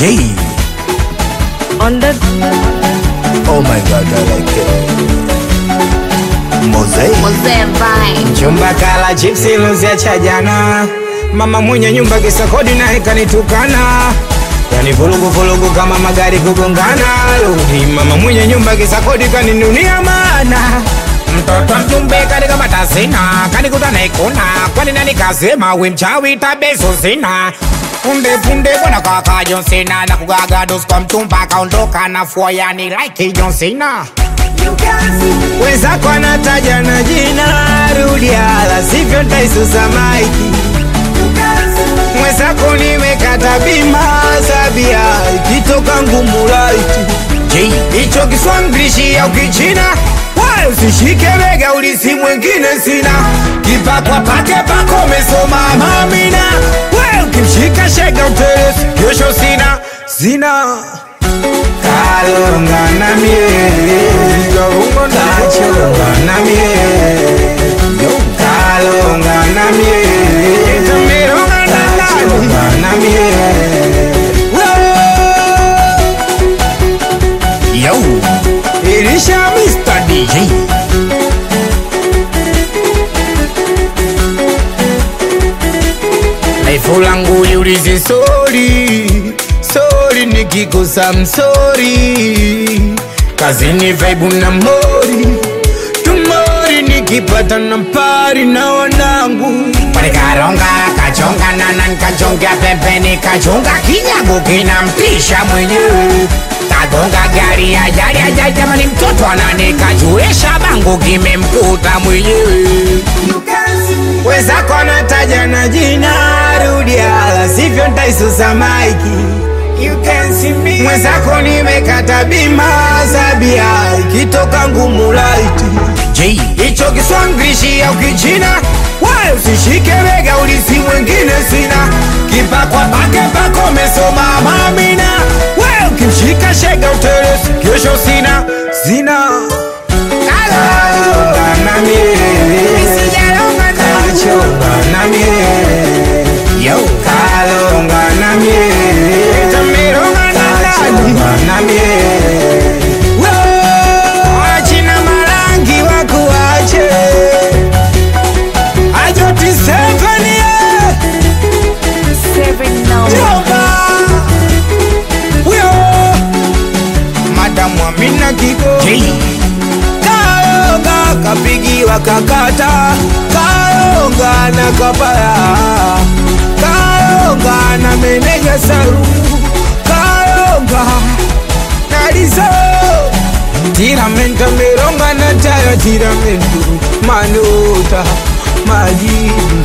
J. On the Oh my god, I like it. Mosaic. Mzee Vine. Chumba kala chipsi luzia cha jana, mama mwenye nyumba kisa kodi naye kanitukana, yani vurugu vurugu kama magari kugongana. Rudi mama mwenye nyumba kisa kodi kaninunia mana mtoto mjumbe kanikamata sina kanikuta naikuna kwani nani kasema we mchawi tabeso sina punde punde bwana kaka John Cena na kugaga dos kwa mchumba kaondoka na fua yani like John Cena wenzako anataja na jina rudia, sivyo ntaisusa maiki. Mwenzako nimekata bima sabia, ikitoka ngumu laiti J. hicho Kiswahili au Kichina wala usishike bega, ulisi mwingine sina kipakwa pake pako umesoma mamina, we ukimshika shega utelezi kesho sina sina kalonga na mie kachonga na mie kalonga na mie tumeronga na nani na mie Yo. ilisha Mr. DJ J. Laifu langu liulize sori sori, nikikosa msori, kazini vaibu na mori tumori, nikipata na pari na wanangu Panikaronga kachonga nana nkachonga pembeni kachonga kinyago kinampisha mwenyewe kagonga gari ajali ajali jamani mtoto ananikajuesha bango kimemkuta mwenyewe wenzako anataja na jina rudia, la sivyo ntaisusa maiki. Mwenzako nimekata bima zabia, ikitoka ngumu laiti J. hicho Kiswahili au Kichina, wala usishike bega, ulisi mwingine sina kipakwa pake pako umesoma mamina, we ukimshika shega utelezi kesho sina sina kalonga na mie kachonga na mie Yo. kalonga na mie tameronga na nani na mie wachina marangi wakuache ajoti sevenie seven now. Jomba Uyo Madamu Amina Kigo J. Kaonga kapigiwa kakata Kaonga na kapaya Kaonga na meneja saru Kaonga na lizo Tiramento meronga na tayo tiramento Manuta majibu